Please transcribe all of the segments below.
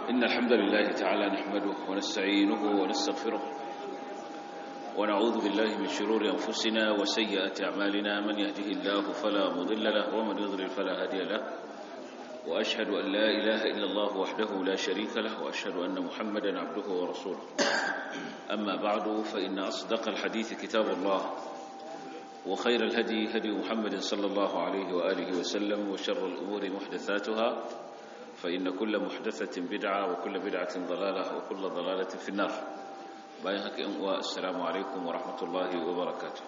إن الحمد لله تعالى نحمده ونستعينه ونستغفره ونعوذ بالله من شرور أنفسنا وسيئات أعمالنا من يهده الله فلا مضل له ومن يضلل فلا هادي له وأشهد أن لا إله إلا الله وحده لا شريك له وأشهد أن محمدا عبده ورسوله أما بعد فإن أصدق الحديث كتاب الله وخير الهدي هدي محمد صلى الله عليه وآله وسلم وشر الأمور محدثاتها فإن كل محدثة بدعة وكل بدعة ضلالة وكل ضلالة في النار بايهك والسلام عليكم ورحمة الله وبركاته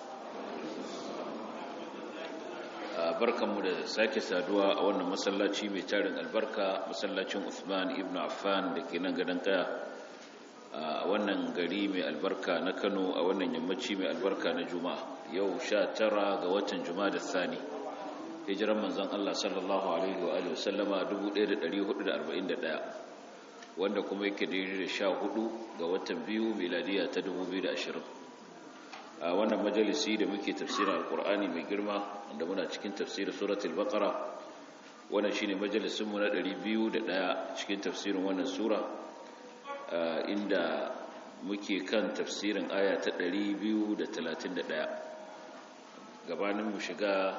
barkanmu da sake saduwa a wannan masallaci mai tarin albarka masallacin Uthman ibn Affan da ke nan gadon kaya a wannan gari mai albarka na Kano a wannan yammaci mai albarka na Juma'a yau sha tara ga watan Juma'a da Sani hijiran manzon Allah sallallahu alaihi wa alihi wasallama 1441 wanda kuma yake daidai da sha hudu ga watan biyu miladiya ta 2020 a wannan majalisi da muke tafsirin alkur'ani mai girma wanda muna cikin tafsirin suratul baqara wannan shine majalisin mu na 201 cikin tafsirin wannan sura inda muke kan tafsirin aya ta 231 gabanin mu shiga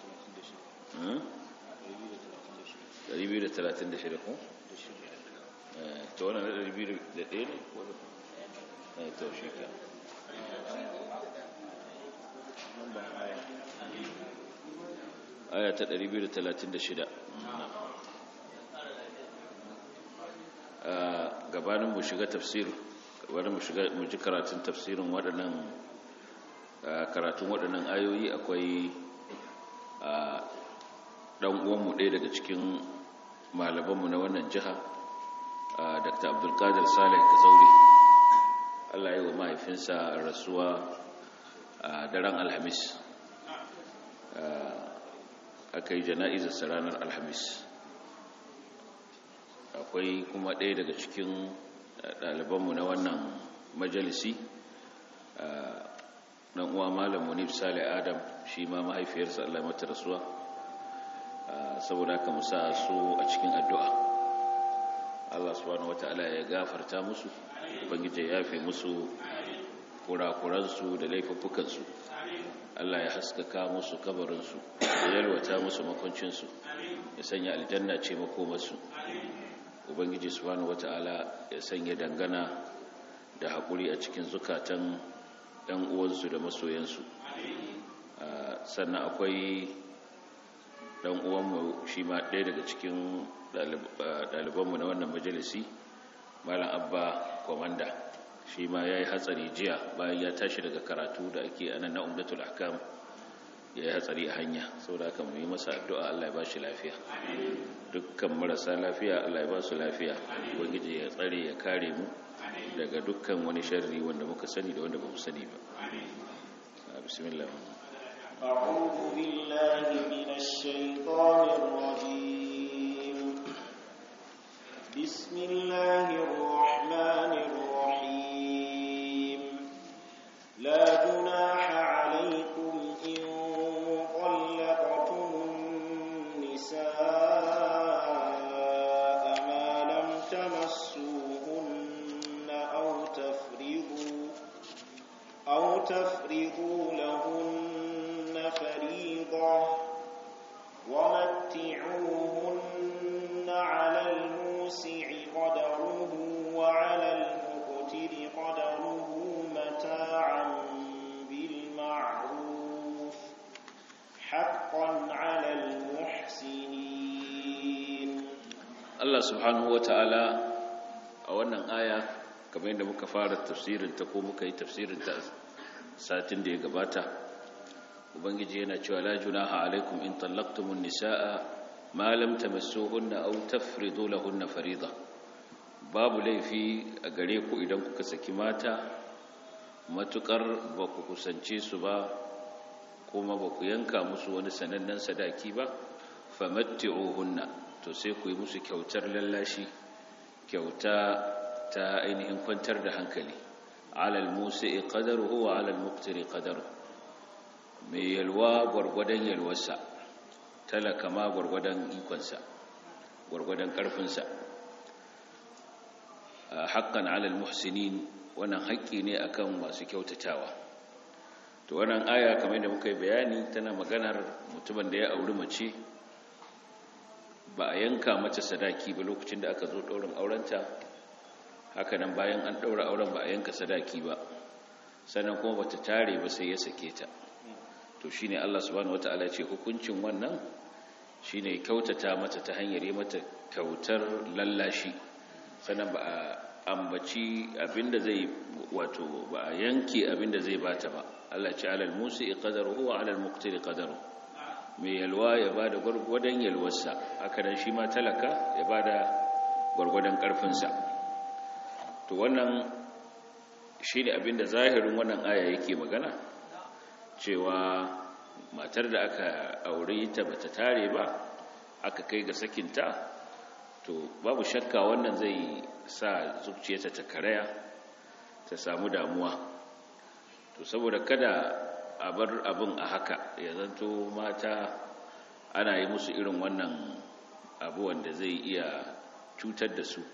236 ko? ta wannan na 201 ne? to shi ka aya ta 236 gabanin mu shiga tafsir gabanin mu shiga mu ji karatun tafsirin waɗannan karatun waɗannan ayoyi akwai ɗan uwanmu ɗaya daga cikin malamanmu na wannan jiha dr abdulkadir salih kazauri allah yi wa mahaifinsa rasuwa a daren alhamis aka yi jana'izarsa ranar alhamis akwai kuma ɗaya daga cikin ɗalibanmu na wannan majalisi ɗan uwa malam munif sale adam shi ma mahaifiyarsa allah mata rasuwa saboda haka musa su a cikin addu'a allah subhanahu wata'ala ya gafarta musu ubangiji ya yafe musu kurakuransu da laifuffukansu Allah ya haskaka musu kabarinsu ya yalwata musu makoncinsu ya sanya aljanna ce makomarsu ubangiji subhanahu wata'ala ya sanya dangana da haƙuri a cikin zukatan ɗan uwansu da masoyansu sannan akwai ɗan uwanmu shi ma ɗaya daga cikin ɗalibanmu na wannan majalisi malam abba komanda shi ma ya yi hatsari jiya bayan ya tashi daga karatu da ake anan na umdatul ahkam ya yi hatsari a hanya sau da aka yi masa addu'a Allah ya ba shi lafiya dukkan marasa lafiya Allah ya ba su lafiya wangiji ya tsare ya kare mu daga dukkan wani sharri wanda muka sani da wanda ba mu sani ba bismillah أعوذ بالله من الشيطان الرجيم بسم الله الرحمن الرحيم لا جناح عليكم إن طلقتم النساء ما لم تمسوهن أو تفرضوا أو تفرضوا لهن فريضة ومتعوهن على الموسع قدره وعلى المقتر قدره متاعا بالمعروف حقا على المحسنين Allah subhanahu wata'ala a wannan aya kamar yadda muka fara tafsirin ta ko muka yi tafsirin ta satin da ya gabata ubangiji yana cewa la junaha alaikum in tallaqtumun nisaa ma lam tamassuhunna aw tafridu lahunna farida babu laifi a gare ku idan kuka saki mata matukar ba ku kusance su ba kuma ba ku yanka musu wani sanannen sadaki ba famatti'uhunna to sai ku yi musu kyautar lallashi kyauta ta ainihin kwantar da hankali alal musi'i qadaruhu wa alal muqtiri qadaruhu mai yalwa gwargwadon yalwarsa talaka ma gwargwadon ikonsa gwargwadon ƙarfinsa haqqan 'alal muhsinin wannan haƙƙi ne akan masu kyautatawa to wannan aya kamar da muka yi bayani tana maganar mutumin da ya auri mace ba a yanka mace sadaki ba lokacin da aka zo ɗaurin aurenta hakanan bayan an ɗaura auren ba a yanka sadaki ba sannan kuma bata tare ba sai ya sake ta to shine Allah subhanahu wataala ya ce hukuncin wannan shine kyautata mata ta hanyar yi mata kyautar lallashi sannan ba a ambaci abinda zai wato ba a yanke abinda zai bata ba Allah ce alal musi qadaruhu wa alal muqtiri qadaruhu mai yalwa ya ba da gwargwadon yalwarsa haka nan shi ma talaka ya ba da gwargwadon ƙarfinsa to wannan shi ne abinda zahirin wannan aya yake magana cewa matar da aka aure ta bata tare ba aka kai ga sakinta to babu shakka wannan zai sa zuciyarta ta karaya ta samu damuwa to saboda kada a bar abin a haka ya zanto mata ana yi musu irin wannan abu wanda zai iya cutar da su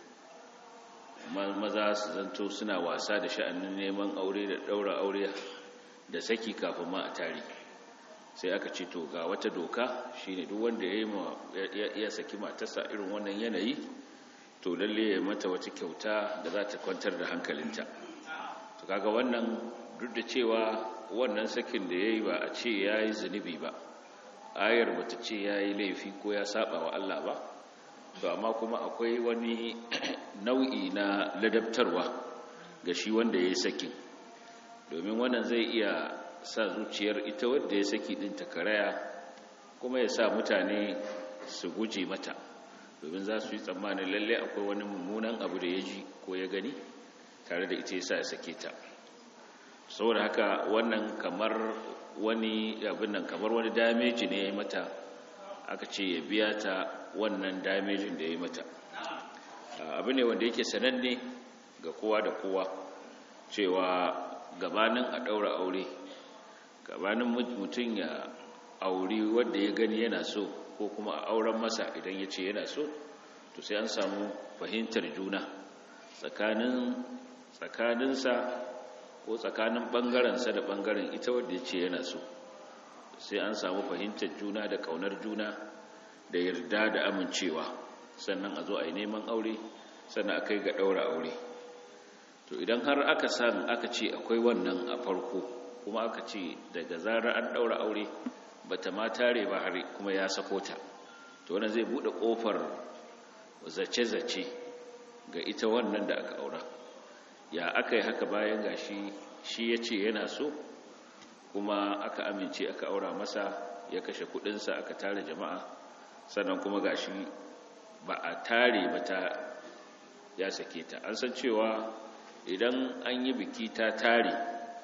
maza su zanto suna wasa da sha'anin neman aure da daura aure da saki kafin ma a tari sai aka ce to ga wata doka shine duk wanda ya ya saki matarsa irin wannan yanayi to lalle ya mata wata kyauta da za ta kwantar da hankalinta to kaga wannan duk da cewa wannan sakin da ya yi ba a ce ya yi zunubi ba ayar bata ce ya yi laifi ko ya saba wa Allah ba to amma kuma akwai wani nau'i na ladabtarwa ga shi wanda ya yi sakin domin wannan zai iya sa zuciyar ita wadda ya saki din ta karaya kuma ya sa mutane su guje mata domin za su yi tsammanin lalle akwai wani mummunan abu da ya ji ko ya gani tare da ita ya sa ya sake ta saboda haka wannan kamar wani abin nan kamar wani dameji ne ya yi mata aka ce ya biya ta wannan damejin da ya yi mata abu ne wanda yake sananne ga kowa da kowa cewa gabanin a ɗaura aure gabanin mutum ya auri wadda ya gani yana so ko kuma a auren masa idan ya ce yana so to sai an samu fahimtar juna tsakaninsa ko tsakanin ɓangarensa da ɓangaren ita wadda ya ce yana so sai an samu fahimtar juna da ƙaunar juna da yarda da amincewa sannan a zo a yi neman aure sannan a kai ga ɗaura aure to idan har aka san aka ce akwai wannan a farko kuma aka ce daga zarar an ɗaura aure ba ta ma tare ba har kuma ya sako ta to wannan zai buɗe ƙofar zace-zace ga ita wannan da aka aura ya aka yi haka bayan gashi shi ya ce yana so kuma aka amince aka aura masa ya kashe kudinsa aka tare jama'a sannan kuma gashi ba a tare ba ta ya sake ta an san cewa idan an yi biki ta tare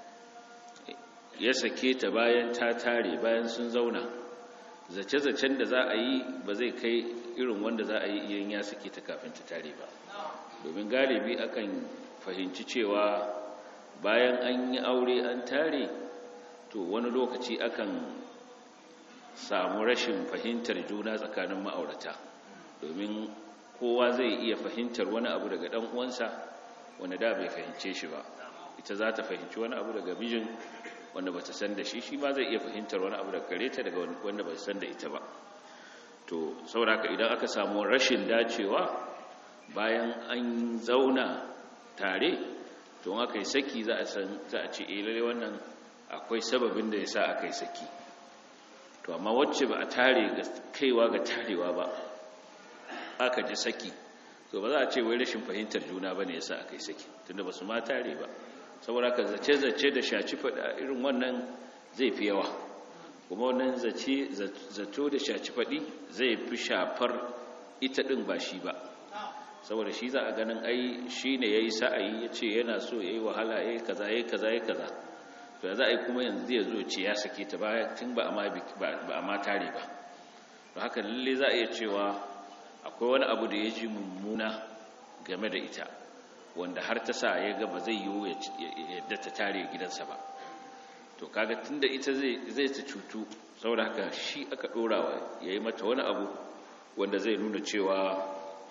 ya sake ta bayan ta tare bayan sun zauna zace-zacen da za a yi ba zai kai irin wanda za a yi iyan ya sake ta kafin ta tare ba domin galibi akan fahimci cewa bayan an yi aure an tare to wani lokaci akan samu rashin fahimtar juna tsakanin ma'aurata domin kowa zai iya fahimtar wani abu daga dan uwansa wanda da bai fahimce shi ba ita za ta fahimci wani abu daga mijin wanda ba ta san da shi shi ma zai iya fahimtar wani abu daga gare ta daga wanda ba san da ita ba to saboda idan aka samu rashin dacewa bayan an zauna tare to aka yi saki za a san za a ce eh lalle wannan akwai sababin da yasa aka yi saki to amma wacce ba a tare ga kaiwa ga tarewa ba aka ji saki to ba za a ce wai rashin fahimtar juna bane yasa aka yi saki tunda ba su ma tare ba saboda ka zace zace da shaci fada irin wannan zai fi yawa kuma wannan zace zato da shaci fadi zai fi shafar ita din ba shi ba saboda shi za a ganin ai shi ne ya yi sa'ayi ya ce yana so ya yi wahala ya yi kaza ya yi kaza ya yi kaza to ya za a yi kuma yanzu ya zo ce ya sake ta baya tun ba a ma tare ba to haka lalle za a iya cewa akwai wani abu da ya ji mummuna game da ita wanda har ta sa ya ga ba zai yiwu yadda ta tare gidansa ba to kaga tun da ita zai ta cutu saboda haka shi aka ɗorawa ya yi mata wani abu wanda zai nuna cewa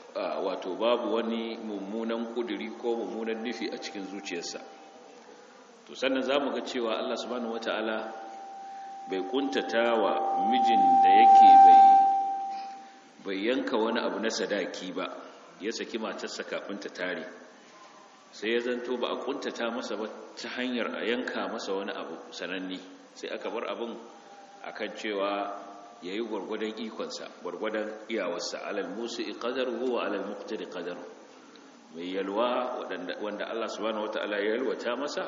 wato babu wani mummunan kuduri ko mummunan nufi a cikin zuciyarsa to sannan za mu ga cewa Allah subhanahu wata'ala bai kuntata wa mijin da yake bai yanka wani abu na sadaki ba ya saki matarsa kafin ta tare sai ya zanto ba a kuntata masa ba ta hanyar a yanka masa wani abu sananni sai aka bar abin akan cewa ya yi gwargwadon ikonsa gwargwadon iyawarsa alal musu ƙadaru wa alal muktari ƙadaru mai yalwa wanda Allah subhanahu wata'ala ya yalwata masa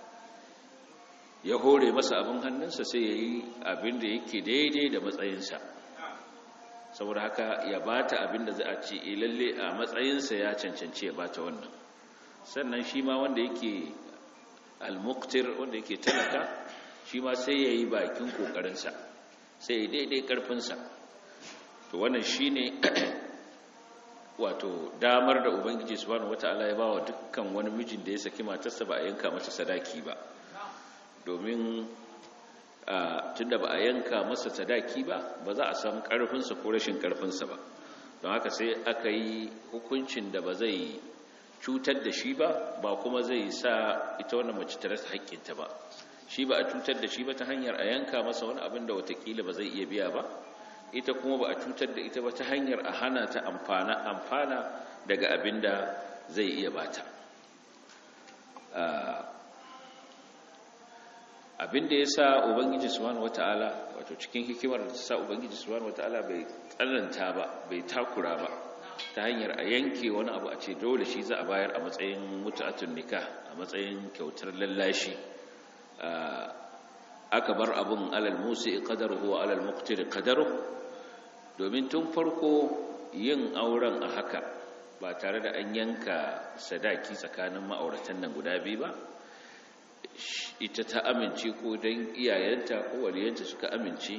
ya hore masa abin hannunsa sai ya yi abin da yake daidai da matsayinsa saboda haka ya bata abin da za a ce lalle a matsayinsa ya cancanci ya bata wannan sannan shi ma wanda yake al-muqtir wanda yake talaka shi ma sai ya yi bakin kokarinsa sai ya daidai karfinsa to wannan shi ne wato damar da ubangiji subhanahu wata'ala ya bawa dukkan wani mijin da ya saki matarsa ba a yanka masa sadaki ba domin tunda ba a yanka masa sadaki ba ba za a samu karfinsa ko rashin karfinsa ba don haka sai aka yi hukuncin da ba zai cutar da shi ba ba kuma zai sa ita wannan mace ta rasa haƙƙinta ba shi ba a cutar da shi ba ta hanyar a yanka masa wani abin da watakila ba zai iya biya ba ita kuma ba a cutar da ita ba ta hanyar a hana ta amfana amfana daga abin da zai iya bata abin da ya sa ubangiji subhanahu wata'ala wato cikin hikimar da ta sa ubangiji subhanahu wata'ala bai tsananta ba bai takura ba ta hanyar a yanke wani abu a ce dole shi za a bayar a matsayin mutu'atun nikah a matsayin kyautar lallashi aka bar abun alal musi qadaruhu wa alal muqtir qadaruhu domin tun farko yin auren a haka ba tare da an yanka sadaki tsakanin ma'auratan nan guda biyu ba ita ta amince ko don iyayenta ko waliyanta suka amince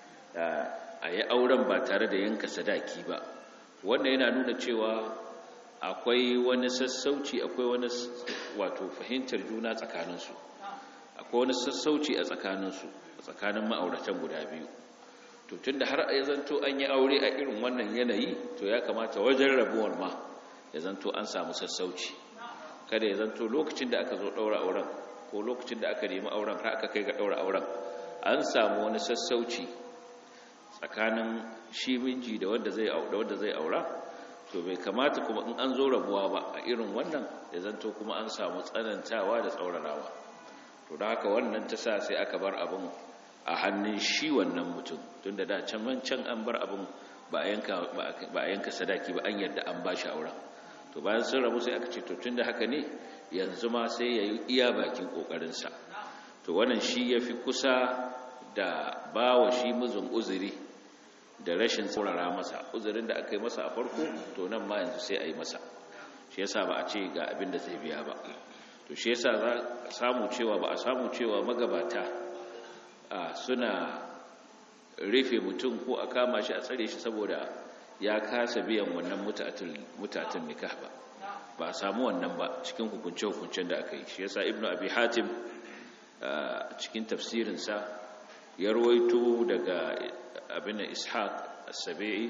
a yi auren ba tare da yanka sadaki ba wanda yana nuna cewa akwai wani sassauci akwai wani wato fahimtar juna tsakaninsu akwai wani sassauci a tsakaninsu a tsakanin ma'auratan guda biyu to tun da har ya zanto an yi aure a irin wannan yanayi to ya kamata wajen rabuwar ma ya zanto an samu sassauci kada ya zanto lokacin da aka zo ɗaura auren ko lokacin da aka nemi auren har aka kai ga ɗaura auren an samu wani sassauci tsakanin shi miji da wanda zai da wanda zai aura to bai kamata kuma in an zo rabuwa ba a irin wannan ya zanto kuma an samu tsanantawa da tsaurarawa to da haka wannan ta sa sai aka bar abin a hannun shi wannan mutum tun da da can can an bar abin ba a yanka sadaki ba an yadda an ba shi auren to bayan sun rabu sai aka ce to tun da haka ne yanzu ma sai ya yi iya bakin ƙoƙarinsa to wannan shi ya fi kusa da ba wa shi muzun uzuri da rashin saurara masa uzurin da aka yi masa a farko to nan ma yanzu sai a yi masa shi yasa ba a ce ga abin da zai biya ba to shi yasa za a samu cewa ba a samu cewa magabata suna rufe mutum ko a kama shi a tsare shi saboda ya kasa biyan wannan mutatun nikah ba ba a samu wannan ba cikin hukunce-hukuncen da aka yi shi yasa ibnu abi hatim cikin tafsirinsa ya rawaito daga abin ishaq as-sabi'i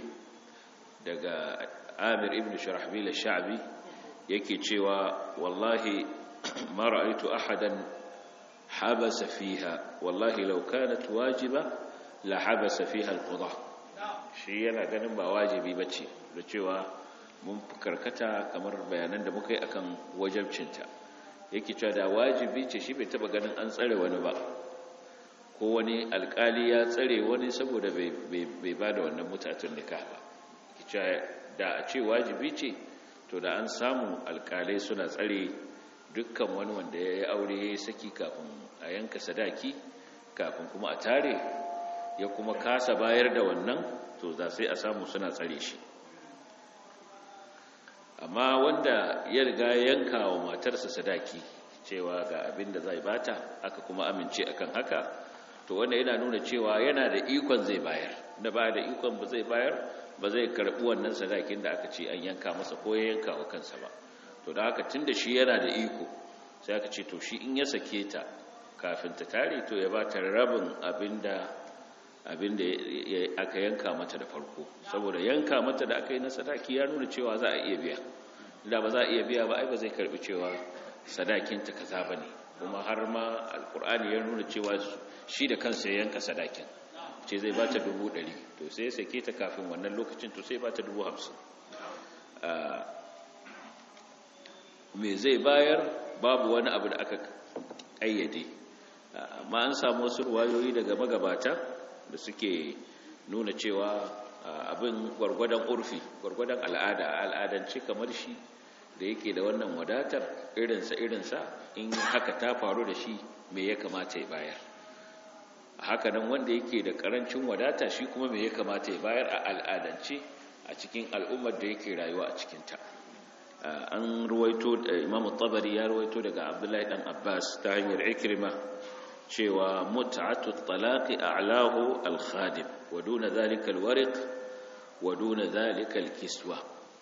daga amir ibn sharahbil ash-sha'bi yake cewa wallahi ma ra'aytu ahadan habasa fiha wallahi law kanat wajiba la habasa fiha al-qada shi yana ganin ba wajibi bace da cewa mun karkata kamar bayanan da muka yi akan wajibcinta yake cewa da wajibi ce shi bai taba ganin an tsare wani ba ko wani alkali ya tsare wani saboda bai ba da wannan mutatun nikah ba yake cewa da a ce wajibi ce to da an samu alkalai suna tsare dukkan wani wanda ya yi aure ya yi saki kafin a yanka sadaki kafin kuma a tare ya kuma kasa bayar da wannan to za sai a samu suna tsare shi amma wanda ya riga yanka wa matarsa sadaki cewa ga abin da zai bata aka kuma amince akan haka to wanda yana nuna cewa yana da ikon zai bayar da ba da ikon ba zai bayar ba zai karbi wannan sadakin da aka ce an yanka masa ko ya yanka wa kansa ba to da haka tunda shi yana da iko sai aka ce to shi in ya sake ta kafin ta tare to ya bata rabin abin da abinda aka yanka mata da farko saboda yanka mata da aka yi na sadaki ya nuna cewa za a iya biya da ba za a iya biya ba ai ba zai karbi cewa sadakinta kaza ba ne kuma har ma alkur'ani ya nuna cewa shi da kansa ya yanka sadakin ce zai ba ta dubu ɗari to sai ya sake ta kafin wannan lokacin to sai ba ta dubu hamsin me zai bayar babu wani abu da aka ƙayyade amma an samu wasu ruwayoyi daga magabata da suke nuna cewa abin gwargwadon urfi gwargwadon al'ada al'adance kamar shi da yake da wannan wadatar irinsa irinsa in haka ta faru da shi me ya kamata ya bayar hakanan wanda yake da karancin wadata shi kuma me ya kamata ya bayar a al'adance a cikin al'ummar da yake rayuwa a cikinta an ruwaito imamu tabari ya ruwaito daga abdullahi dan abbas ta hanyar ikrima cewa mut'atu talaqi a'lahu al-khadim wa duna dhalika al-wariq wa duna dhalika al-kiswa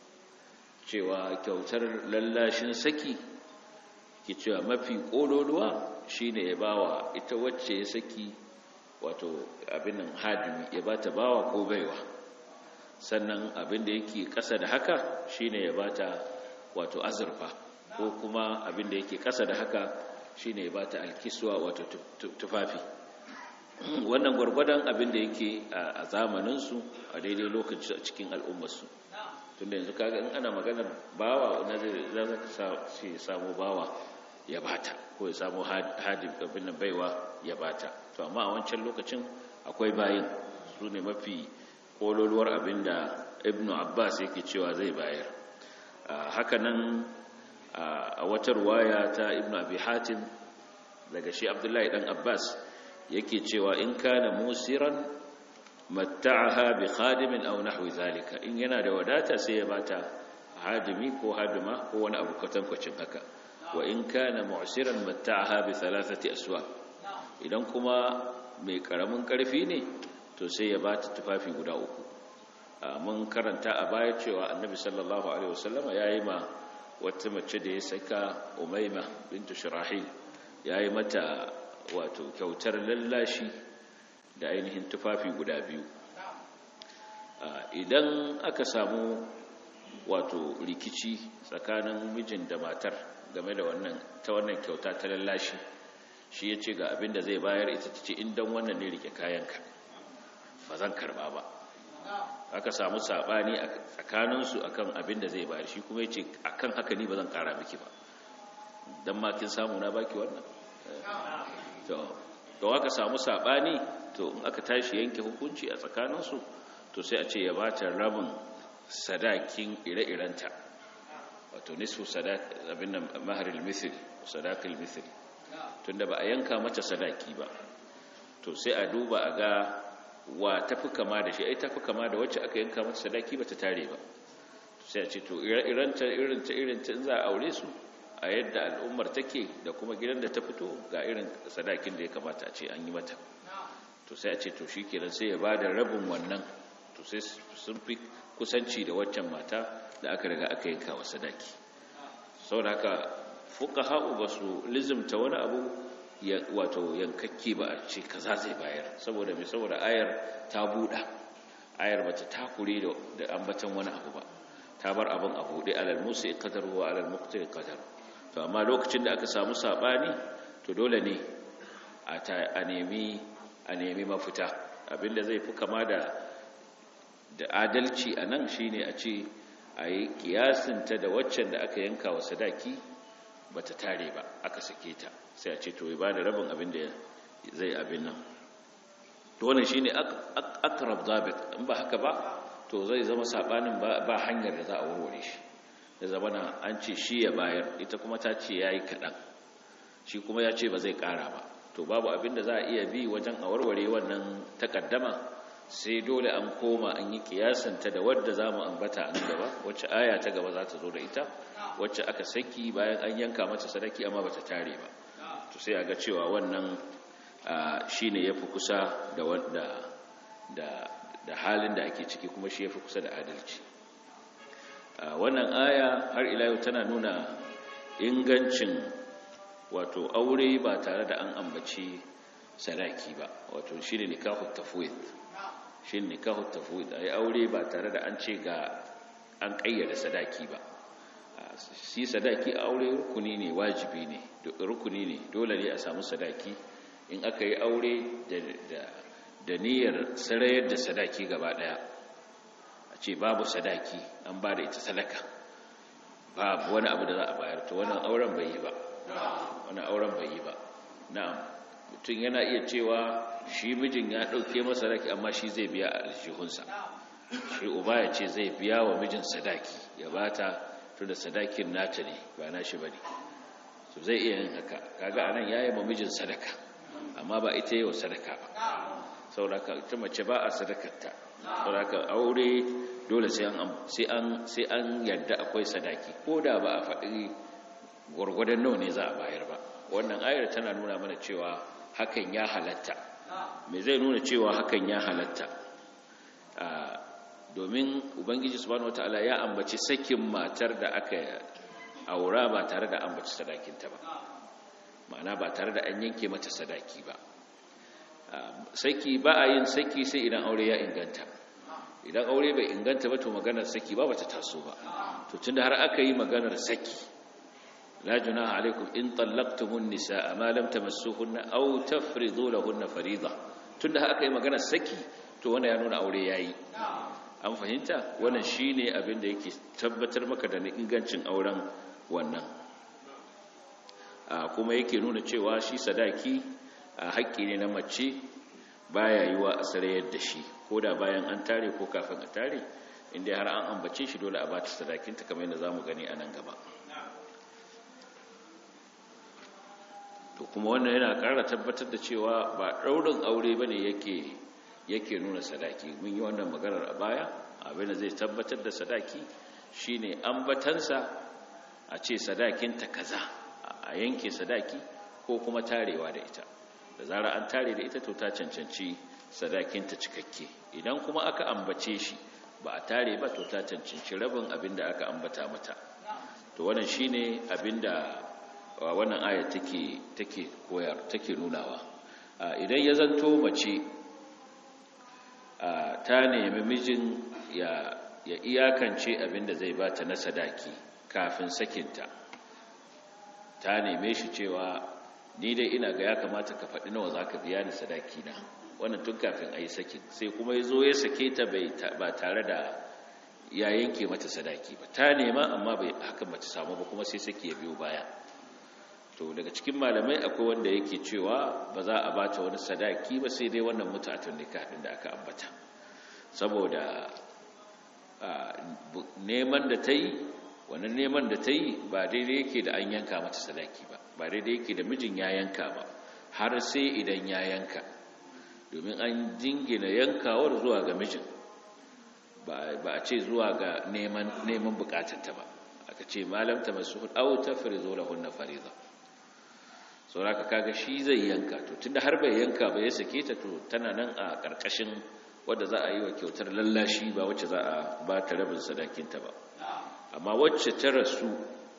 cewa kyautar lallashin saki ki cewa mafi kololuwa shine ya bawa ita wacce ya saki wato abin nan hadimi ya bata bawa ko baiwa sannan abin da yake kasa da haka shine ya bata wato azurfa ko kuma abin da yake kasa da haka shine ya bata alkiswa wato tufafi wannan gwargwadon abin da yake a zamaninsu a daidai lokaci a cikin al'ummarsu tunda yanzu kaga in ana maganar bawa na zai za ka samu bawa ya bata ko ya samu hadin abin nan baiwa ya bata to amma a wancan lokacin akwai bayin su ne mafi kololuwar abin da ibnu abbas yake cewa zai bayar hakanan a wata ruwaya ta ibnu abi hatim daga shi abdullahi dan abbas yake cewa in kana musiran matta'aha bi khadimin aw nahwi zalika in yana da wadata sai ya bata hadimi ko hadima ko wani abu kwatankwacin haka wa in kana mu'siran matta'aha bi thalathati aswa idan kuma mai karamin karfi ne to sai ya bata tufafi guda uku mun karanta a baya cewa annabi sallallahu alaihi wasallama yayi ma wata mace da ya saka umayma bintu shirahil yayi mata wato kyautar lallashi da ainihin tufafi guda biyu idan aka samu wato rikici tsakanin mijin da matar game da wannan ta wannan kyauta ta lallashi shi ya ce ga abin da zai bayar ita ta ce indan wannan ne rike kayanka ba zan karba ba aka samu saɓani a tsakaninsu akan abin da zai bayar shi kuma ya ce akan haka ni ba zan kara miki ba don makin samu na baki wannan to aka samu saɓani to in aka tashi yanke hukunci a tsakaninsu to sai a ce ya bata rabin sadakin ire-irenta wato nisfu abin nan maharil mithil sadakil mithil tunda ba a yanka mata sadaki ba to sai a duba a ga wa tafi kama da shi ai tafi kama da wacce aka yanka mata sadaki ba ta tare ba sai a ce to ire-irenta irinta irinta in za a aure su a yadda al'ummar take da kuma gidan da ta fito ga irin sadakin da ya kamata a ce an yi mata to sai a ce to shi kenan sai ya ba da rabin wannan to sai sun fi kusanci da waccan mata da aka riga aka yanka wa sadaki sau da haka fuka ha'u ba su lizimta wani abu wato yankakke ba a ce kaza zai bayar saboda mai saboda ayar ta buɗa ayar ba ta takure da ambatan wani abu ba ta bar abin a buɗe alal musa ya kadar wa alal mukta ya kadar to amma lokacin da aka samu saɓani to dole ne a nemi a nemi mafita abinda zai fi kama da da adalci a nan shine a ce a yi kiyasinta da waccan da aka yanka wa sadaki ba ta tare ba aka sake ta sai a ce to ba da rabin abin da zai abin nan to wannan shine akrab zabit in ba haka ba to zai zama sabanin ba hanyar da za a warware shi da zamana an ce shi ya bayar ita kuma ta ce yayi kaɗan shi kuma ya ce ba zai ƙara ba to babu abin da za a iya bi wajen a warware wannan takaddama sai dole an koma an yi kiyasanta da wadda za mu ambata a gaba wacce aya ta gaba za ta zo da ita wacce aka saki bayan an yanka mata sadaki amma bata tare ba to sai a ga cewa wannan shine yafi kusa da wanda da da halin da ake ciki kuma shi yafi kusa da adalci wannan aya har ila yau tana nuna ingancin wato aure ba tare da an ambaci sadaki ba wato shine nikahu tafwid shine nikahu tafwid ai aure ba tare da an ce ga an kayyade sadaki ba shi sadaki a aure rukuni ne wajibi ne rukuni ne dole ne a samu sadaki in aka yi aure da niyyar sarayar da sadaki gaba daya a ce babu sadaki an ba da ita sadaka babu wani abu da za a bayar to wannan auren bai yi ba wannan auren bai yi ba na'am mutum yana iya cewa shi mijin ya dauke masa sadaki amma shi zai biya a aljihunsa shi uba ya ce zai biya wa mijin sadaki ya bata to da sadakin nata ne ba na shi bane so zai iya yin haka kaga anan yayi ma mijin sadaka amma ba ita yi wa sadaka ba sauraka ita mace ba a sadakarta sauraka aure dole sai an sai an yadda akwai sadaki ko da ba a faɗi gwargwadon nawa ne za a bayar ba wannan ayar tana nuna mana cewa hakan ya halatta me zai nuna cewa hakan ya halatta domin ubangiji subhanahu wataala ya ambaci sakin matar da aka aura ba tare da ambaci sadakinta ba ma'ana ba tare da an yanke mata sadaki ba saki ba a yin saki sai idan aure ya inganta idan aure bai inganta ba to maganar saki ba bata taso ba to tunda har aka yi maganar saki la junaha alaikum in tallaqtumun nisaa ma lam tamassuhunna aw tafridu lahunna farida tunda har aka yi maganar saki to wannan ya nuna aure yayi an fahimta wannan shine abin da yake tabbatar maka da ingancin auren wannan kuma yake nuna cewa shi sadaki haƙƙi ne na mace baya yiwa a sarayar da shi ko da bayan an tare ko kafin a tare inda har an ambace shi dole a ba ta sadakinta kamar yadda za mu gani a nan gaba to kuma wannan yana ƙara tabbatar da cewa ba ɗaurin aure ba ne yake nuna sadaki mun yi wannan maganar a baya abin da zai tabbatar da sadaki shine ambatansa a ce sadakinta kaza a yanke sadaki ko kuma tarewa da ita da zara an tare da ita to ta cancanci sadakinta cikakke idan kuma aka ambace shi ba a tare ba to ta cancanci rabin abin da aka ambata mata to wannan shine abin da wannan aya take take koyar take nunawa idan ya zanto mace ta nemi mijin ya ya iyakance abin da zai bata na sadaki kafin sakinta ta neme shi cewa ni dai ina ga ya kamata ka faɗi nawa za ka biya ni sadaki na wannan tun kafin a yi sakin sai kuma ya zo ya sake ta ba tare da ya yanke mata sadaki ba ta nema amma bai hakan mace samu ba kuma sai saki ya biyo baya to daga cikin malamai akwai wanda yake cewa ba za a bata wani sadaki ba sai dai wannan mutatun nikah din da aka ambata saboda neman da ta yi wannan neman da ta yi ba daidai yake da an yanka mata sadaki ba ba daidai yake da mijin ya yanka ba har sai idan ya yanka domin an jingina yankawar zuwa ga mijin ba a ce zuwa ga neman bukatarta ba aka ce malamta masu au ta farizo da hunna fariza sauraka kaga shi zai yanka to tunda har bai yanka ba ya sake ta to tana nan a ƙarƙashin wadda za a yi wa kyautar lallashi ba wacce za a ba ta rabin sadakinta ba amma wacce ta rasu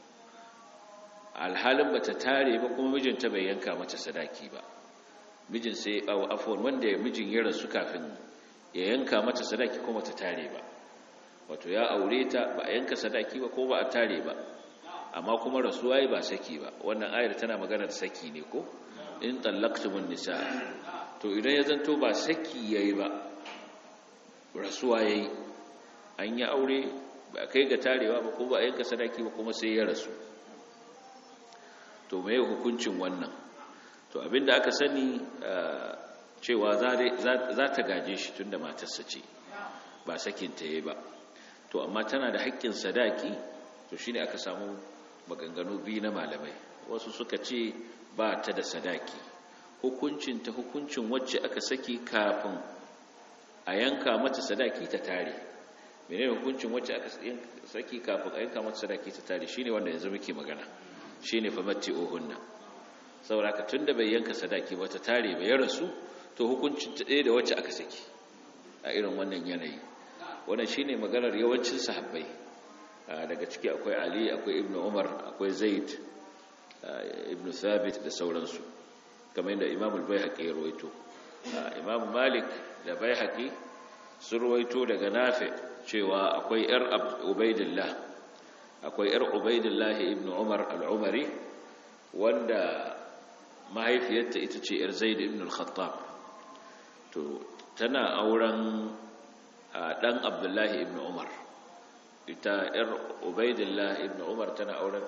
alhalin ba ta tare ba kuma mijinta bai yanka mata sadaki ba mijin sai afuwan wanda mijin ya rasu kafin ya yanka mata sadaki kuma ta tare ba wato ya aure ta ba a yanka sadaki ba ko ba a tare ba amma kuma rasuwa yi ba saki ba wannan ayar tana maganar saki ne ko in tallaqtumun nisa to idan ya zanto ba saki yayi ba rasuwa yayi an yi aure ba kai ga tarewa ba ko ba a yanka sadaki ba kuma sai ya rasu to me hukuncin wannan to abinda aka sani cewa za ta gaje shi tunda matarsa ce ba sakin ta yayi ba to amma tana da haƙƙin sadaki to shine aka samu maganganu biyu na malamai wasu suka ce ba ta da sadaki hukuncin ta hukuncin wacce aka saki kafin a yanka mata sadaki ta tare menene hukuncin wacce aka saki kafin a yanka mata sadaki ta tare shine wanda yanzu muke magana shine fa matti ohunna saboda ka tunda bai yanka sadaki ba ta tare ba ya rasu to hukuncin ta ɗaya da wacce aka saki a irin wannan yanayi wannan shine maganar yawancin sahabbai daga ciki akwai ali akwai ibnu umar akwai zaid ibnu thabit da sauransu kamar yadda imam al-baihaqi ya rawaito imam malik da baihaqi sun rawaito daga nafi cewa akwai yar ubaidillah akwai yar ubaidillah ibn umar al-umari wanda mahaifiyarta ita ce yar zaid ibn al-khattab to tana auren dan abdullahi ibn umar ita yar ubaidillah ibn umar tana auren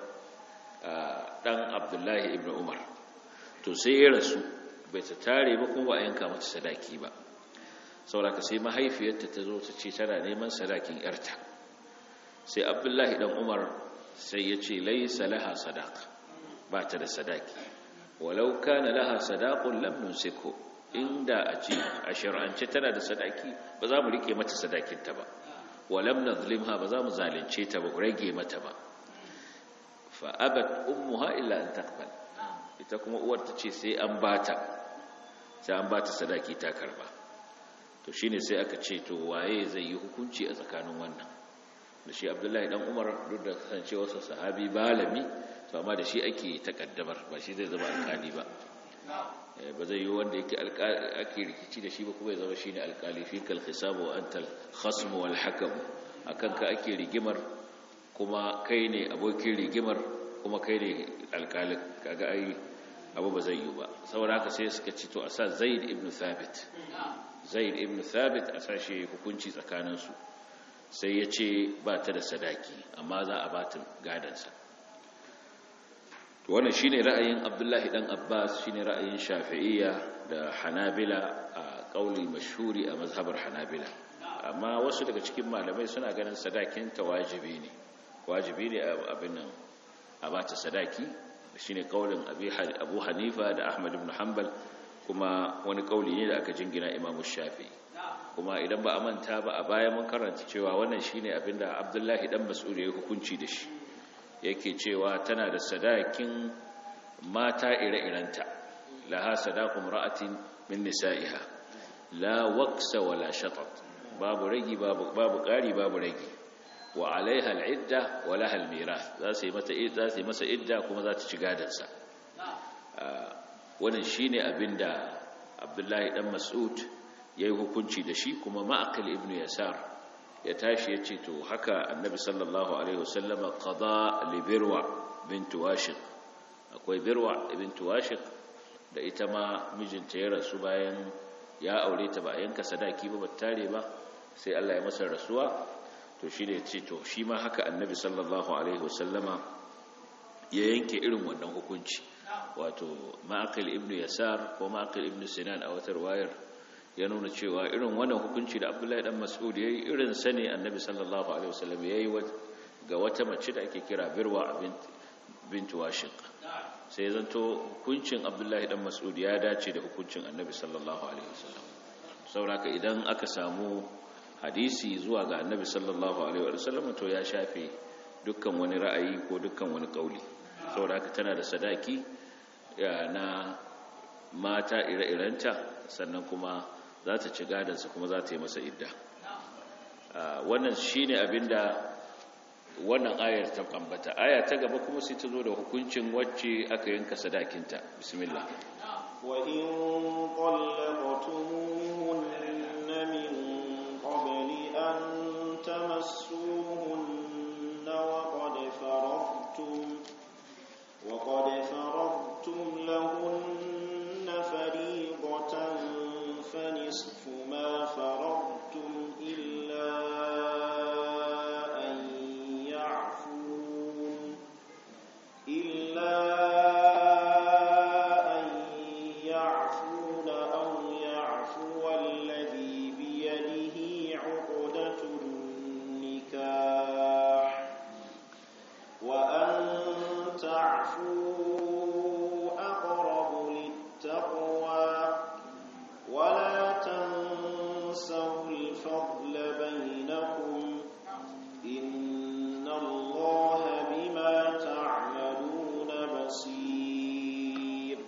dan abdullahi ibn umar to sai ya rasu bai ta tare ba kuma ba a yanka mata sadaki ba sauraka sai mahaifiyarta ta zo ta ce tana neman sadakin yarta sai abdullahi dan umar sai ya ce laisa laha sadaq ba ta da sadaki walau kana laha sadaqun lam nunsiku inda a ce a shar'ance tana da sadaki ba za mu rike mata sadakinta ba walam nazlimha ba za mu zalunce ta ba rage mata ba fa abat ummuha illa an taqbal ita kuma uwar ta ce sai an bata sai an bata sadaki ta karba to shine sai aka ce to waye zai yi hukunci a tsakanin wannan da shi abdullahi dan umar duk da kasancewarsa sahabi balami to amma da shi ake takaddamar ba shi zai zama alkali ba ba zai yi wanda yake ake rikici da shi ba kuma ya zama shine alkali fi kal hisabu wa antal khasm wal hakam akan ka ake rigimar kuma kai ne abokin rigimar kuma kai ne alkalin kaga ai abu ba zai yi ba saboda haka sai suka ci to a sa zaid ibn thabit zaid ibn thabit a sa shi hukunci tsakaninsu sai ya ce ba ta da sadaki amma za a ba ta gadansa wannan shine ra'ayin abdullahi dan abbas shine ra'ayin shafi'iyya da hanabila a kauli mashhuri a mazhabar hanabila amma wasu daga cikin malamai suna ganin sadakin ta wajibi ne wajibi ne abin nan a bata sadaki shine kaulin abu hanifa da ahmad ibn hanbal kuma wani kauli ne da aka jingina imamu shafi'i kuma idan ba a manta ba a baya mun karanta cewa wannan shine abinda abdullahi dan mas'ud ya hukunci da shi yake cewa tana da sadakin mata ire-irenta laha sadaqum ra'atin min nisa'iha la waqsa wala shatat babu ragi babu babu ƙari babu ragi wa alaiha al'idda wa laha al-mirath za su yi mata za su yi masa idda kuma za ta ci gadan sa wannan shine abinda Abdullahi dan Mas'ud yayi hukunci da shi kuma Ma'aqil ibn Yasar ya tashi ya ce to haka annabi sallallahu alaihi wasallama qada li birwa bint washiq akwai birwa bint washiq da ita ma mijinta ya rasu bayan ya aure ta ba a yanka sadaki ba tare ba sai Allah ya masa rasuwa to shi ne ce to shi ma haka annabi sallallahu alaihi wasallama ya yanke irin wannan hukunci wato ma'aqil ibn yasar ko ma'aqil ibn sinan a watar wayar ya nuna cewa irin wannan hukunci da abdullahi dan mas'ud yayi irin sane annabi sallallahu alaihi wasallam yayi ga wata mace da ake kira birwa bint bint washiq sai zanto hukuncin abdullahi dan mas'ud ya dace da hukuncin annabi sallallahu alaihi wasallam saboda idan aka samu hadisi zuwa ga annabi sallallahu alaihi wasallam to ya shafe dukkan wani ra'ayi ko dukkan wani kauli saboda haka tana da sadaki na mata ire-irenta sannan kuma za ta ci gadansa kuma za ta yi masa idda wannan shi ne abinda wannan ayar ta ambata aya ta gaba kuma sai ta zo da hukuncin wacce aka yanka sadakinta bismillah wa in qallaqtumuhunna min qabli an tamassuhunna wa qad faradtum wa qad faradtum lahunna fariidatan فنصف ما فرضتم إلا أن يعفون إلا أن يعفون أو يعفو الذي بيده عقدة النكاح وأن تعفوا أقرب للتقوى ولا تنسوا الفضل بينكم إن الله بما تعملون بصير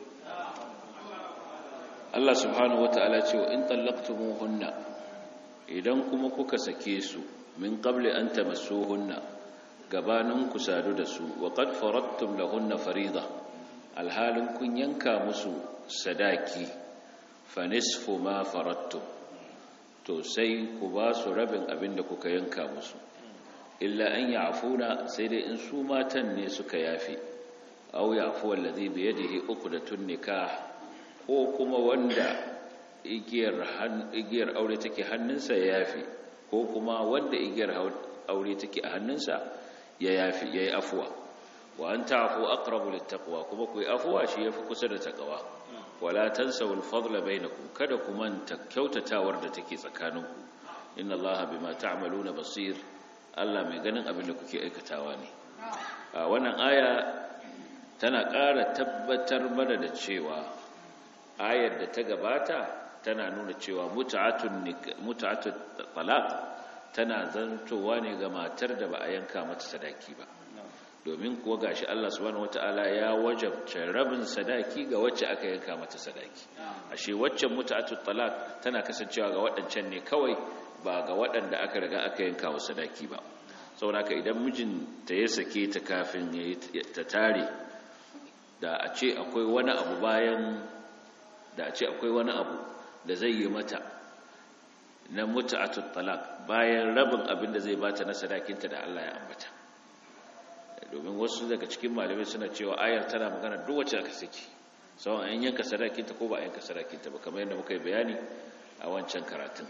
Allah subhanahu wata'ala ce wa in tallaqtumuhunna idan kuma kuka sake su min qabli an tamassuhunna gabanin ku sadu da su wa qad faradtum lahunna farida alhalin kun yanka musu sadaki fa nisfu ma farattum to sai ku ba su rabin abin da kuka yanka musu illa an ya'funa sai dai in su matan ne suka yafi aw ya'fu allazi bi yadihi uqdatun nikah ko kuma wanda igiyar igiyar aure take hannunsa ya yafi ko kuma wanda igiyar aure take a hannunsa ya yafi yayi afwa wa an ta'fu aqrabu littaqwa kuma ku yi afwa shi yafi kusa da takawa wala tansawul fadla bainakum kada ku manta kyautatawar da take tsakaninku inna allaha bima ta'maluna basir Allah mai ganin abin da kuke aikatawa ne a wannan aya tana ƙara tabbatar mana da cewa ayar da ta gabata tana nuna cewa mut'atun mut'atut talaq tana zantowa ne ga matar da ba a yanka mata sadaki ba domin kuwa gashi Allah subhanahu wataala ya wajabta rabin sadaki ga wacce aka yanka mata sadaki ashe waccan mut'atut talaq tana kasancewa ga waɗancan ne kawai ba ga waɗanda aka riga aka yanka wa sadaki ba saboda idan mijin ta ya sake ta kafin ta tare da a ce akwai wani abu bayan da a ce akwai wani abu da zai yi mata na mut'atut talaq bayan rabin abin da zai bata na sadakinta da Allah ya ambata domin wasu daga cikin malamai suna cewa ayar tana magana duk wacce aka saki sawan an yanka sadakinta ko ba a yanka sadakinta ba kamar yadda muka yi bayani a wancan karatun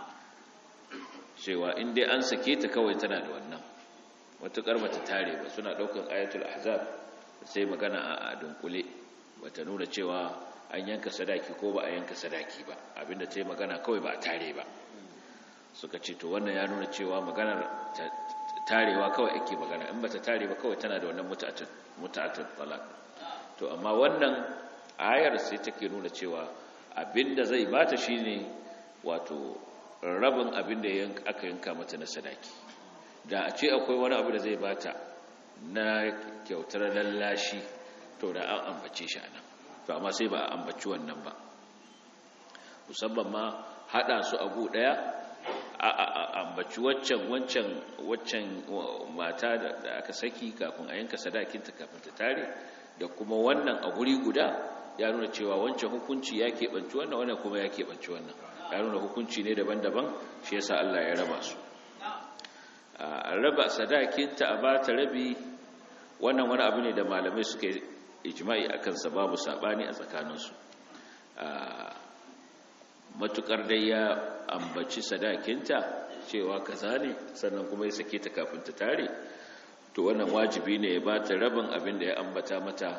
cewa in dai an sake ta kawai tana da wannan matuƙar bata tare ba suna ɗaukar ayatul ahzab sai magana a dunkule bata nuna cewa an yanka sadaki ko ba a yanka sadaki ba abinda ta yi magana kawai ba a tare ba suka ce to wannan ya nuna cewa maganar tarewa kawai ake magana in bata tare ba kawai tana da wannan muta'atul talaq to amma wannan ayar sai take nuna cewa abinda zai bata shine wato rabin abin da aka yanka mata na sadaki da a ce akwai wani abu da zai bata na kyautar lallashi to da an ambace shi anan to amma sai ba a ambaci wannan ba musamman ma hada su abu daya a ambaci waccan waccan waccan mata da aka saki kafin a yanka sadakinta kafin ta tare da kuma wannan a guri guda ya nuna cewa wancan hukunci ya keɓanci wannan wannan kuma ya keɓanci wannan ya nuna hukunci ne daban-daban shi yasa Allah ya raba su a raba sadakinta a ba ta rabi wannan wani abu ne da malamai suka ijma'i akan sa babu sabani a tsakaninsu matukar dai ya ambaci sadakinta cewa kaza ne sannan kuma ya sake ta kafin ta tare to wannan wajibi ne ya ba ta rabin abin da ya ambata mata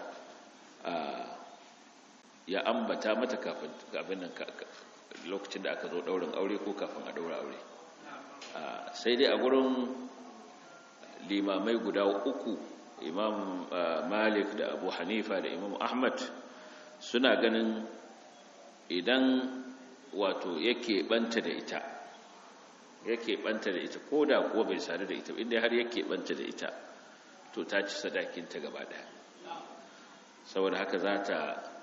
ya ambata mata kafin nan lokacin da aka zo daurin aure ko kafin a daura aure sai dai a gurin limamai guda uku imam malik da abu hanifa da imam ahmad suna ganin idan wato yake banta da ita yake banta da ita ko da kuwa bai sadu da ita inda har yake banta da ita to ta ci sadakinta gaba daya saboda haka za ta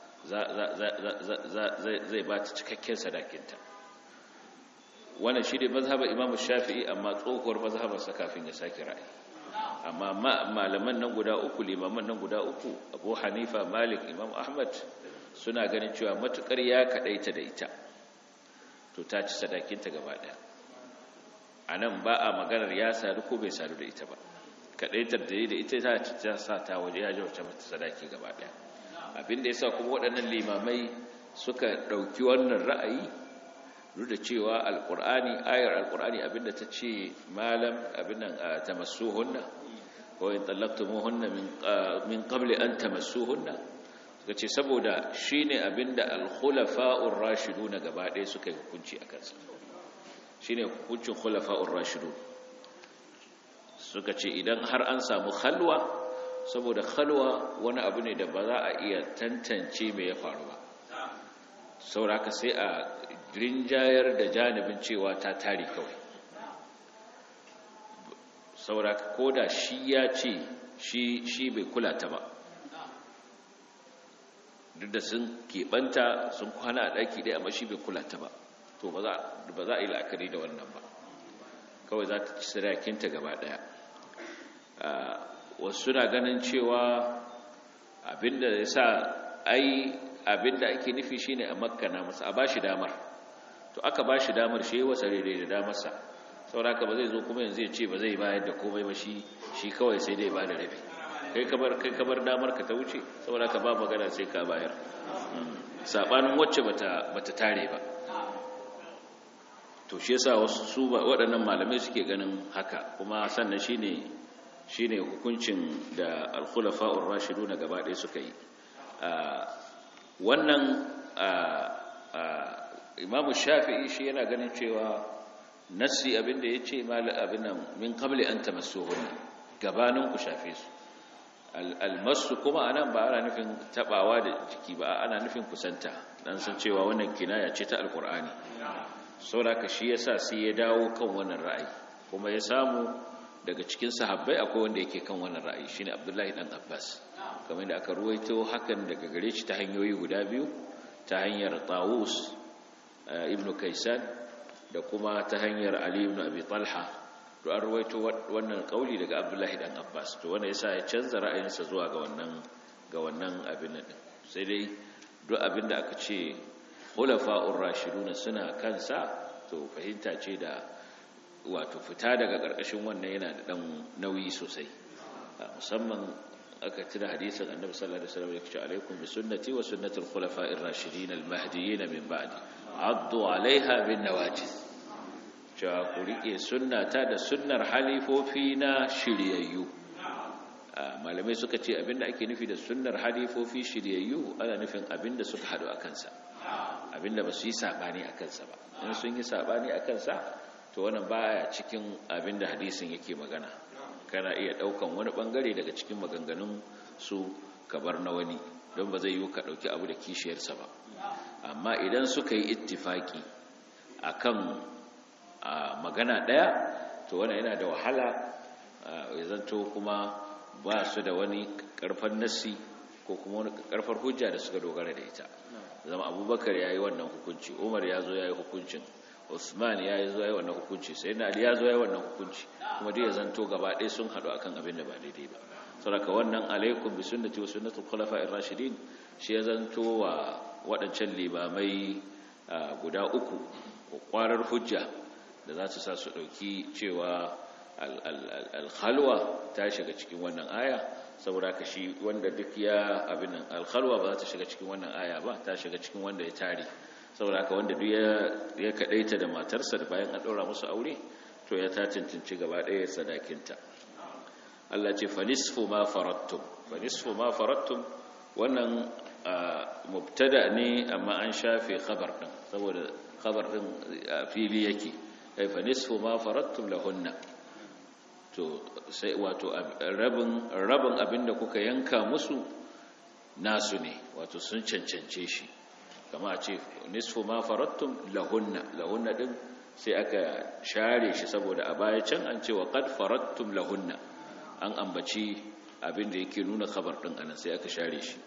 zai ba ta cikakken sadakinta wannan shi ne mazhabar imam shafi'i amma tsohuwar mazhabarsa kafin ya sake ra'ayi amma malaman nan guda uku limaman nan guda uku abu hanifa malik imam ahmad suna ganin cewa matukar ya kadaita da ita to ta ci sadakinta gaba daya a nan ba a maganar ya sadu ko bai sadu da ita ba kadaitar da yi da ita ta sa ta waje ya jawarta mata sadaki gaba daya abinda ya sa kuma waɗannan limamai suka ɗauki wannan ra'ayi duk da cewa alƙur'ani ayar alƙur'ani abinda ta ce malam abinnan ta masu hunna ko in tsallaktumu hunna min qabli an ta masu hunna suka ce saboda shi ne abinda alkhulafa'ur rashidu na gaba ɗaya suka yi hukunci a kansa shi ne hukuncin khulafa'ur rashidu suka ce idan har an samu halwa saboda halwa wani abu ne da ba za a iya tantance mai ya faru ba sauraka sai a rinjayar da janibin cewa ta tari kawai sauraka ko da shi ya ce shi bai kula ta ba duk da sun keɓanta sun kwana a ɗaki ɗaya amma shi bai kula ta ba to ba za a yi la'akari da wannan ba kawai za ta ci sadakinta gaba ɗaya wasu suna ganin cewa abinda ya sa ai abinda ake nufi shine a makkana masa a bashi damar to aka bashi damar shi wasa rere da damarsa sauraka ba zai zo kuma yanzu ya ce ba zai bayar da komai ba shi shi kawai sai dai ba da rabi kai kamar kai kamar damar ka ta wuce sauraka ba magana sai ka bayar sabanin wacce bata bata tare ba to shi yasa wasu su waɗannan malamai suke ganin haka kuma sannan shine shine hukuncin da al-khulafa'ur rashidun gaba ɗaya suka yi wannan imamu shafi'i shi yana ganin cewa nassi abinda ya ce abinan min kabli an tamassuhun gabanin ku shafe su almasu kuma anan ba ana nufin tabawa da jiki ba ana nufin kusanta dan san cewa wannan kinaya ce ta alkur'ani saboda shi yasa sai ya dawo kan wannan ra'ayi kuma ya samu daga cikin sahabbai akwai wanda yake kan wannan ra'ayi shine Abdullahi dan Abbas kamar da aka ruwaito hakan daga gare shi ta hanyoyi guda biyu ta hanyar Tawus ibn Kaysan da kuma ta hanyar Ali ibn Abi Talha to an ruwaito wannan kauli daga Abdullahi dan Abbas to wanda yasa ya canza ra'ayinsa zuwa ga wannan ga wannan abin nan sai dai duk abin da aka ce khulafa'ur rashiduna suna kansa to fahimta ce da wato fita daga ƙarƙashin wannan yana da ɗan nauyi sosai musamman aka tuna hadisin annabi sallallahu alaihi wasallam yake alaikum bi sunnati wa sunnati al-khulafa'ir rashidin al-mahdiyyin min ba'di addu 'alayha bin nawajiz cewa ku rike sunnata da sunnar halifofi na shiryayyu malamai suka ce abinda ake nufi da sunnar halifofi shiryayyu ana nufin abinda suka hadu a kansa abinda ba su yi sabani a kansa ba in sun yi sabani a kansa to wannan baya cikin abin da hadisin yake magana kana iya daukan wani bangare daga cikin maganganun su kabar na wani don ba zai yi ka dauki abu da kishiyarsa ba amma idan suka yi ittifaki akan magana daya to wannan yana da wahala ya zanto kuma ba su da wani karfan nasi ko kuma wani karfar hujja da suka dogara da ita zama abubakar ya yi wannan hukunci umar ya zo ya yi hukuncin Usman ya yi zuwa wannan hukunci sai na Ali ya zo ya wannan hukunci kuma dai ya zanto gaba ɗaya sun haɗu akan abin da ba daidai ba saboda wannan alaikum bi sunnati wa sunnatul khulafa'ir rashidin shi ya zanto wa waɗancan limamai guda uku kwarar hujja da za su sa su ɗauki cewa al-khalwa ta shiga cikin wannan aya saboda ka shi wanda duk ya abin nan al-khalwa ba za ta shiga cikin wannan aya ba ta shiga cikin wanda ya tare saboda haka wanda duk ya kadaita da matarsa da bayan an daura musu aure to ya ta cancanci gaba ɗaya sadakinta Allah ce fa nisfu ma farattum fa nisfu ma farattum wannan mubtada ne amma an shafe khabar din saboda khabar din fili yake ai fa nisfu ma farattum lahunna to sai wato rabin rabin abinda kuka yanka musu nasu ne wato sun cancance shi kama a ce nisfu ma farattum lahunna lahunna din sai aka share shi saboda a baya can an ce wa qad farattum lahunna an ambaci abin da yake nuna khabar din anan sai aka share shi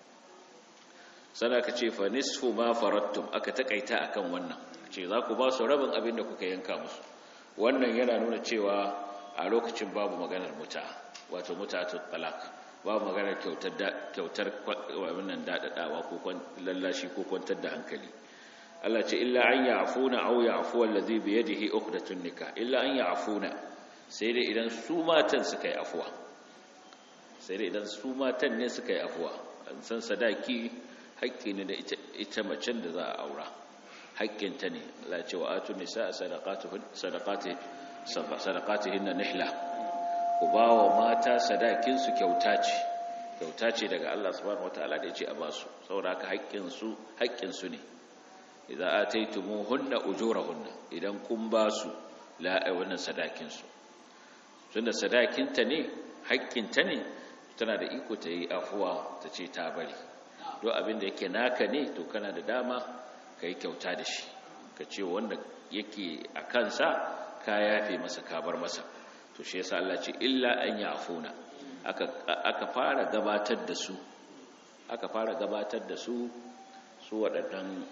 sana ka ce fa nisfu ma farattum aka takaita akan wannan ce za ku ba su rabin abin da kuka yanka musu wannan yana nuna cewa a lokacin babu maganar muta wato mutatul talaq babu maganar kyautar wannan daɗaɗawa ko lallashi ko kwantar da hankali Allah ce illa an ya'funa aw ya'fu allazi bi yadihi uqdatun nikah illa an ya'funa sai dai idan su matan suka yi afuwa sai dai idan su matan ne suka yi afuwa an san sadaki haƙƙi ne da ita macen da za a aura haƙƙinta ne Allah ce wa atu nisa sadaqati sadaqatihinna nihla ku ba wa mata sadakinsu kyauta ce kyauta ce daga Allah subhanahu wataala da yace a ba su saboda haka haƙƙinsu haƙƙinsu ne idza ataytumuhunna ujurahunna idan kun ba su la wannan sadakinsu tunda sadakinta ne haƙƙinta ne tana da iko ta yi afuwa ta ce ta bari don abin da yake naka ne to kana da dama ka yi kyauta da shi ka ce wanda yake a kansa ka yafe masa ka bar masa to shi yasa Allah ce illa an yafuna aka aka fara gabatar da su aka fara gabatar da su su waɗannan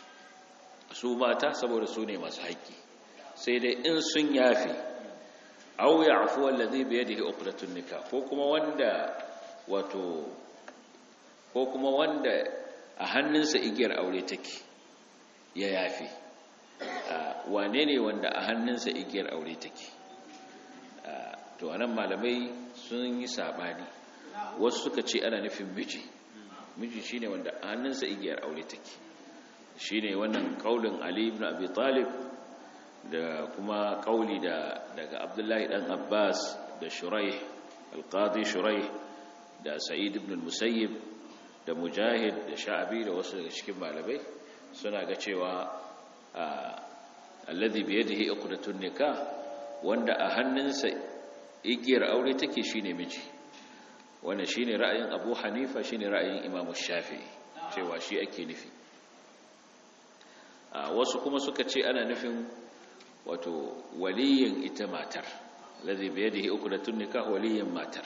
su mata saboda su ne masu haƙƙi sai dai in sun yafe aw ya'fu allazi bi yadihi uqdatun nikah ko kuma wanda wato ko kuma wanda a hannunsa igiyar aure take ya yafe wane ne wanda a hannunsa igiyar aure take to anan malamai sun yi sabani wasu suka ce ana nufin miji miji shine wanda a hannunsa igiyar aure take shine wannan kaulin Ali ibn Abi Talib da kuma kauli da daga Abdullahi dan Abbas da Shuraih al-Qadi Shuraih da Sa'id ibn al-Musayyib da Mujahid da Sha'bi da wasu daga cikin malamai suna ga cewa alladhi bi yadihi uqdatun nikah wanda a hannunsa igiyar aure take shine miji wannan shine ra'ayin Abu Hanifa shine ra'ayin Imam Shafi'i cewa shi ake nufi wasu kuma suka ce ana nufin wato waliyin ita matar alladhi bi yadihi uqdatun nikah waliyin matar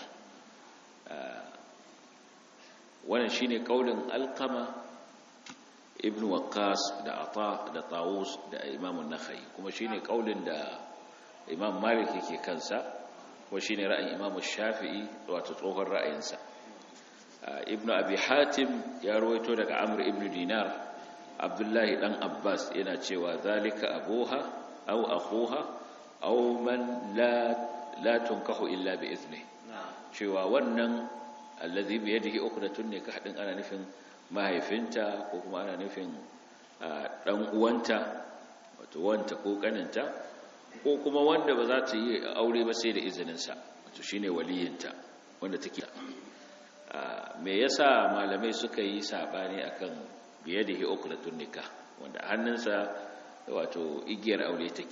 wannan shine kaulin alqama ibn waqqas da ata da tawus da imam an-nakhai kuma shine kaulin da imam malik yake kansa kuma shine ra'ayin imam shafi'i wato tsohon ra'ayinsa ibn abi hatim ya rawaito daga amr ibn dinar abdullahi dan abbas yana cewa zalika abuha aw akhuha aw man la la tunkahu illa bi izni cewa wannan allazi bi yadihi uqdatun nikah din ana nufin mahaifinta ko kuma ana nufin dan uwanta wato wanta ko kaninta ko kuma wanda ba za ta yi aure ba sai da izinin sa wato shine waliyinta wanda take me yasa malamai suka yi sabani akan bi yadihi uqdatun nikah wanda hannunsa wato igiyar aure take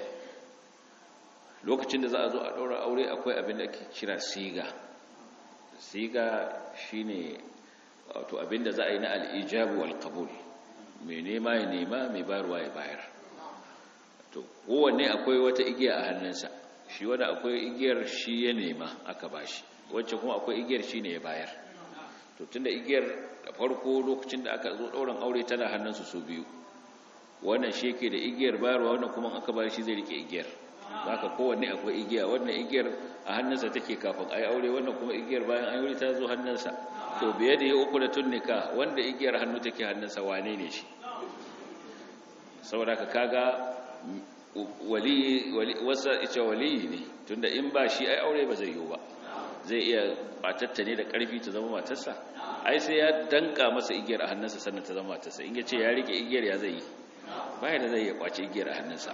lokacin da za a zo a daura aure akwai abin da ake kira siga siga shine wato abinda za a yi na al'ijabu wal qabul mai nema ya nema mai bayarwa ya bayar to kowanne akwai wata igiya a hannunsa shi wanda akwai igiyar shi ya nema aka bashi wacce kuma akwai igiyar shi ne ya bayar to tunda igiyar da farko lokacin da aka zo ɗaurin aure tana hannunsu su biyu wannan shi yake da igiyar bayarwa wannan kuma aka bayar shi zai rike igiyar haka kowanne akwai igiya wannan igiyar a hannunsa take kafin a yi aure wannan kuma igiyar bayan an yi ta zo hannunsa to biye da ya uku da tunnika wanda igiyar hannu take hannunsa wane ne shi saboda ka kaga wali wasa ita wali ne tunda in ba shi ai aure ba zai yiwu ba zai iya batatta ne da karfi ta zama matarsa ai sai ya danka masa igiyar a hannunsa sannan ta zama matarsa in ya ce ya rike igiyar ya zai yi baya da zai ya kwace igiyar a hannunsa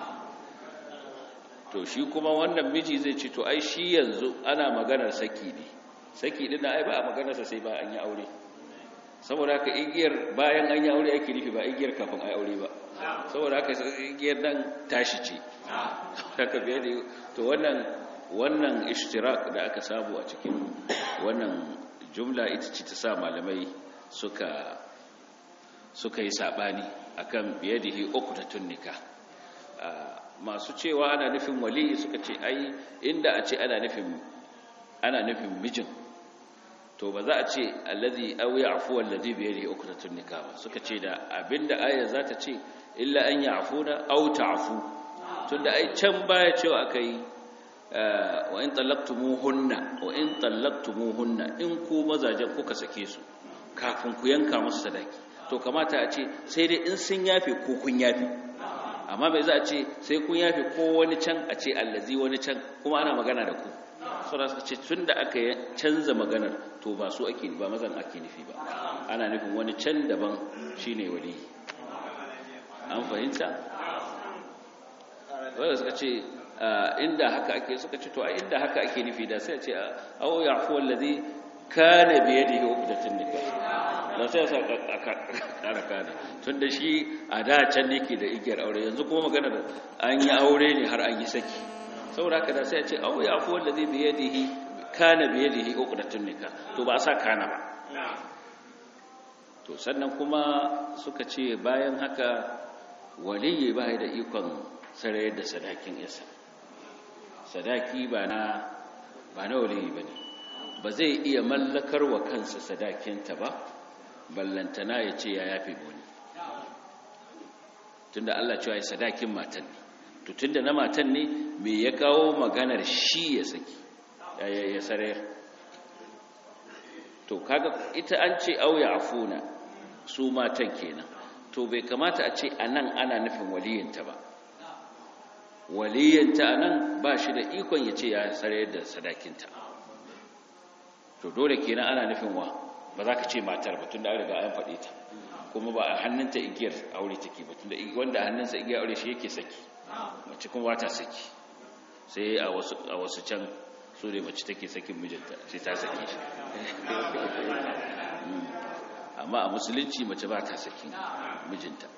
to shi kuma wannan miji zai ce to ai shi yanzu ana maganar saki ne saki din ai ba a maganarsa sai ba an yi aure saboda haka igiyar bayan an yi aure ake nufi ba igiyar kafin ai aure ba saboda haka igiyar nan tashi ce haka biye da to wannan wannan ishtirak da aka samu a cikin wannan jumla ita ce ta sa malamai suka suka yi sabani akan biyadihi uqtatun nikah masu cewa ana nufin wali suka ce ai inda a ce ana nufin ana nufin mijin to ba za a ce allazi aw ya'fu allazi bi yadihi uqtatun nikah ba suka ce da abinda aya za ta ce illa an ya'funa aw ta'fu tunda ai can baya cewa akai wa in talaqtumuhunna wa in talaqtumuhunna in ku mazajen kuka sake su kafin ku yanka musu sadaki to kamata a ce sai dai in sun yafe ko kun yafe amma bai za a ce sai kun yafe ko wani can a ce allazi wani can kuma ana magana da ku sura suka ce tun da aka canza maganar to ba su ake ba mazan ake nufi ba ana nufin wani can daban shine wali an fahimta wanda suka ce inda haka ake suka ce to a inda haka ake nufi da sai a ce aw yafu allazi kana bi yadihi uqdatun nikah da sai sa kara kana tun da shi a da can ne ke da igiyar aure yanzu kuma magana da an yi aure ne har an yi saki saboda haka da sai a ce aw ya afu wallazi bi yadihi kana bi yadihi uqdatun nikah to ba sa kana ba to sannan kuma suka ce bayan haka waliyi ba da ikon sarayar da sadakin isa sadaki ba na ba na waliyi bane ba zai iya mallakar wa kansa sadakinta ba ballantana ya ce ya yafe wani tunda Allah cewa ya sadakin matan ne to tunda na matan ne me ya kawo maganar shi ya saki ya sarayar to kaga ita an ce auya afuna su matan kenan to bai kamata a ce anan ana nufin waliyinta ba waliyinta anan ba shi da ikon ya ce ya tsare da sadakinta to dole kenan ana nufin wa ba za ka ce matar ba tun da an riga an faɗe ta kuma ba a hannunta igiyar aure take ba tun da wanda hannunsa igiyar aure shi yake saki mace kuma ba ta saki sai a wasu can su ne mace take sakin mijinta sai ta saki shi amma a musulunci mace ba ta sakin mijinta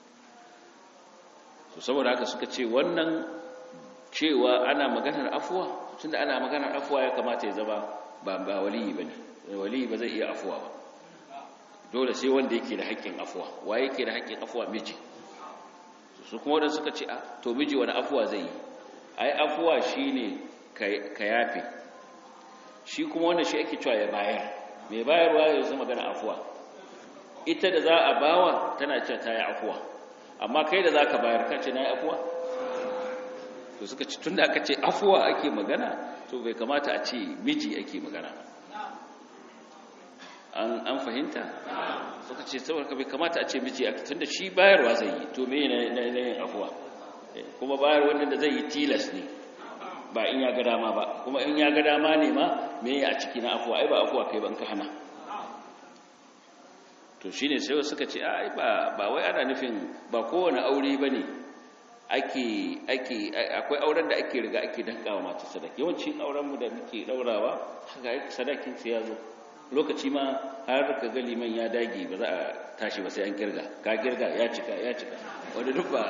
to saboda haka suka ce wannan cewa ana maganar afuwa tunda ana maganar afuwa ya kamata ya zama ba ba waliyi bane waliyi ba zai iya afuwa ba dole sai wanda yake da haƙƙin afuwa waye yake da haƙƙin afuwa miji su kuma wadanda suka ce a to miji wani afuwa zai yi ai afuwa shine ka yafe shi kuma wanda shi ake cewa ya bayar mai bayarwa ya zama magana afuwa ita da za a bawa tana cewa ta yi afuwa amma kai da za ka bayar ka ce na yi afuwa to suka ci tun da aka ce afuwa ake magana to bai kamata a ce miji ake magana an fahimta suka ce saboda bai kamata a ce miji ake tun da shi bayarwa zai yi to me na yin afuwa kuma bayar wanda da zai yi tilas ne ba in ya ga dama ba kuma in ya ga dama ne ma me a ciki na afuwa ai ba afuwa kai ban ka hana to shine sai suka ce ai ba ba wai ana nufin ba kowane aure bane ake ake akwai auren da ake riga ake dankawa mata sadaki yawancin auren mu da muke daurawa haka sadakin sai ya zo lokaci ma har ka ga liman ya dage ba za a tashi ba sai an kirga ka kirga ya cika ya cika wanda duk ba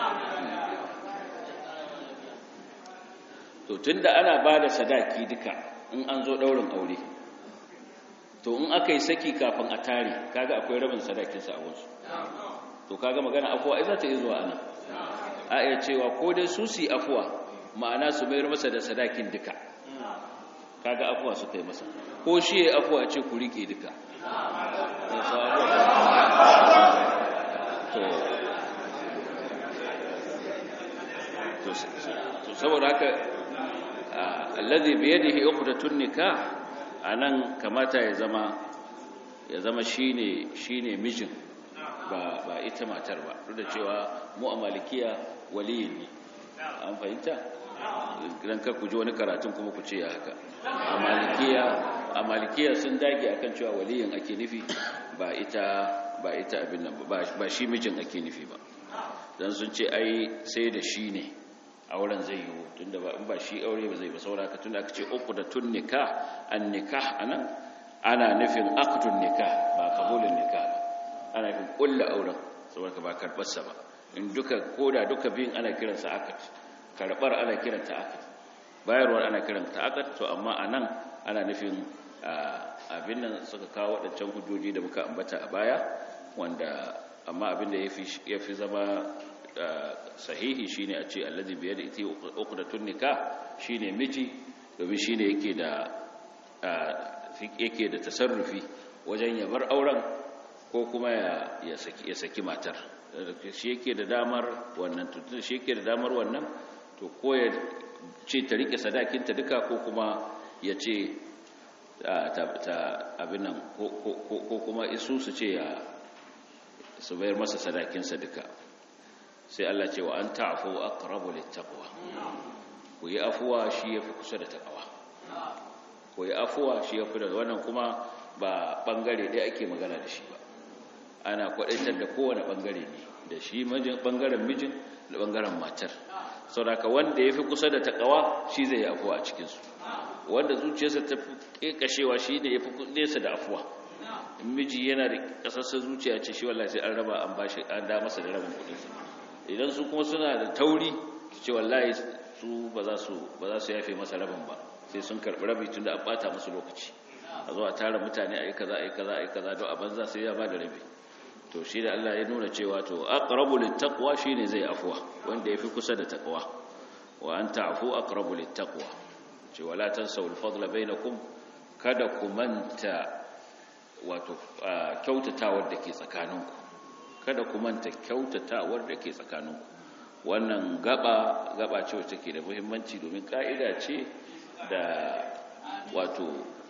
to tunda ana ba da sadaki duka in an zo daurin aure to in aka yi saki kafin a tare kaga akwai rabin sadakinsa a wasu to kaga magana afuwa ai za ta yi zuwa ana a iya cewa ko dai su su afuwa ma'ana su mayar masa da sadakin duka kaga afuwa su kai masa ko shi ya afuwa ce ku rike duka to saboda haka alladhi biyadihi uqdatun nikah anan kamata ya zama ya zama shine shine mijin ba ba ita matar ba duk da cewa mu a malikiya waliyin ne an fahimta idan ka ku ji wani karatun kuma ku ce ya haka a malikiya a malikiya sun dage akan cewa waliyin ake nufi ba ita ba ita abin nan ba ba shi mijin ake nufi ba dan sun ce ai sai da shi ne auren zai yiwu tunda ba in ba shi aure ba zai ba sauraka tunda aka ce uqdatun nikah an nikah anan ana nufin aqdun nikah ba qabulun nikah ba ana nufin kullu auren saboda ba karbar sa ba in duka koda duka biyun ana kiran sa aqd karbar ana kiran ta aqd bayarwar ana kiran ta aqd to amma anan ana nufin abin nan suka kawo wadancan hujjoji da muka ambata a baya wanda amma abin da yafi yafi zama sahihi shine a ce allazi biyar ita uqdatun nikah shine miji domin shine yake da yake da tasarrufi wajen ya bar auren ko kuma ya saki ya saki matar shi yake da damar wannan to shi yake da damar wannan to ko ya ce ta rike sadakinta duka ko kuma ya ce ta abin nan ko kuma isu su ce ya su bayar masa sadakinsa duka sai Allah ce wa an ta'fu aqrabu littaqwa ku yi afuwa shi yafi kusa da takawa ku yi afuwa shi yafi da wannan kuma ba bangare dai ake magana da shi ba ana kwadaitar da kowane bangare ne da shi mijin bangaren mijin da bangaren matar saboda wanda yafi kusa da takawa shi zai yi afuwa a cikin su wanda zuciyarsa ta fi kashewa shi ne yafi nesa da afuwa in miji yana da kasassar zuciya ce shi wallahi sai an raba an bashi an da masa da rabin kudin sa idan su kuma suna da tauri ce wallahi su ba za su ba za su yafe masa rabin ba sai sun karbi rabi tunda an bata musu lokaci a zo a tara mutane ayi kaza ayi kaza ayi kaza don a banza sai ya bada rabi to shi da Allah ya nuna cewa to aqrabu littaqwa shine zai afwa wanda yafi kusa da taqwa wa anta afu aqrabu littaqwa ce wala tansawul fadla bainakum kada ku manta wato kyautatawar da ke tsakaninku kada ku manta kyautatawar da ke tsakaninku wannan gaba gaba ce wacce ke da muhimmanci domin ka'ida ce da wato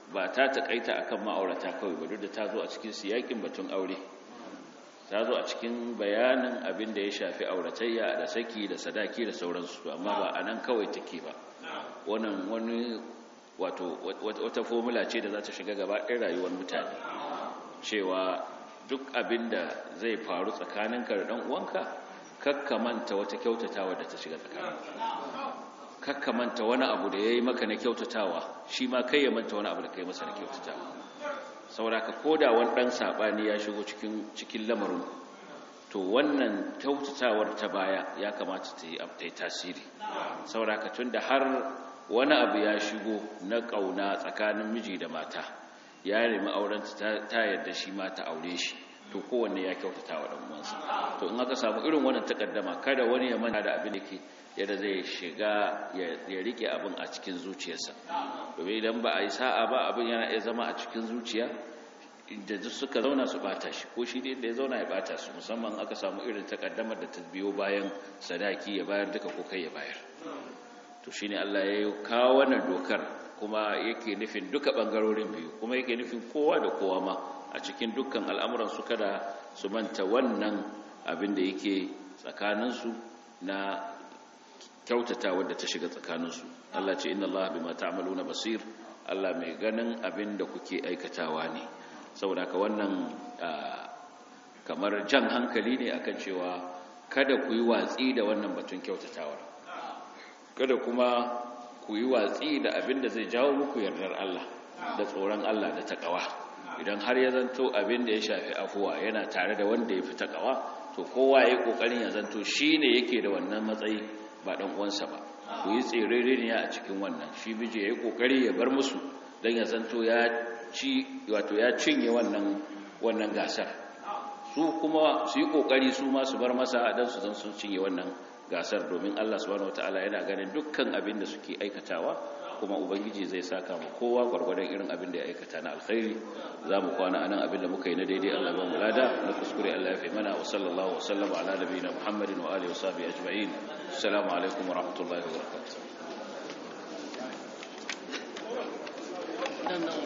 ba ta takaita akan ma'aurata kawai ba duk da ta zo a cikin siyakin batun aure ta zo a cikin bayanin abin da ya shafi auratayya da saki da sadaki da sauransu amma ba a nan kawai take ba wannan wani wato wata formula ce da za ta shiga gaba ɗin rayuwar mutane cewa duk abin da zai faru tsakaninka da ɗan uwanka kakkamanta wata kyautatawa da ta shiga tsakanin kakkamanta wani abu da ya yi maka na kyautatawa shi ma kai ya manta wani abu da kai masa na kyautatawa sauraka ko da wani ɗan saɓani ya shigo cikin lamarin to wannan kyautatawar ta baya ya kamata ta yi tasiri sauraka tun da har wani abu ya shigo na ƙauna tsakanin miji da mata ya nemi aurenta ta yadda shi ma ta aure shi to kowanne ya kyautata wa ɗan'uwansa to in aka samu irin wannan takaddama kada wani ya manta da abin da ke yadda zai shiga ya rike abin a cikin zuciyarsa domin idan ba a yi sa'a ba abin yana iya zama a cikin zuciya da duk suka zauna su bata shi ko shi da ya zauna ya bata su musamman aka samu irin takaddamar da ta biyo bayan sadaki ya bayar duka ko kai ya bayar to shine Allah ya kawo wannan dokar kuma yake nufin duka bangarorin biyu kuma yake nufin kowa da kowa ma a cikin dukkan al'amuran su kada su manta wannan abin da yake tsakaninsu na kyautata wadda ta shiga tsakaninsu Allah ce inna Allah bima ta'maluna basir Allah mai ganin abin da kuke aikatawa ne saboda ka wannan kamar jan hankali ne akan cewa kada ku yi watsi da wannan batun kyautatawar kada kuma ku yi watsi da abin da zai jawo muku yardar Allah da tsoron Allah da takawa idan har ya zanto abin da ya shafi afuwa yana tare da wanda ya fi takawa to kowa ya yi kokarin ya zanto shi ne yake da wannan matsayi ba dan uwansa ba ku yi tserereniya a cikin wannan shi miji ya yi kokari ya bar musu don ya zanto ya ci wato ya cinye wannan wannan gasar su kuma su yi kokari su ma su bar masa don su zan sun cinye wannan gasar domin Allah subhanahu wataala yana ganin dukkan abin da suke aikatawa kuma ubangiji zai saka mu kowa gwargwadon irin abin da ya aikata na alkhairi za mu kwana anan abin da muka yi na daidai Allah ba mu lada na kuskure Allah ya fi mana wa sallallahu wa sallama ala nabiyina Muhammadin wa alihi wa sahbihi ajma'in assalamu alaikum wa rahmatullahi wa barakatuh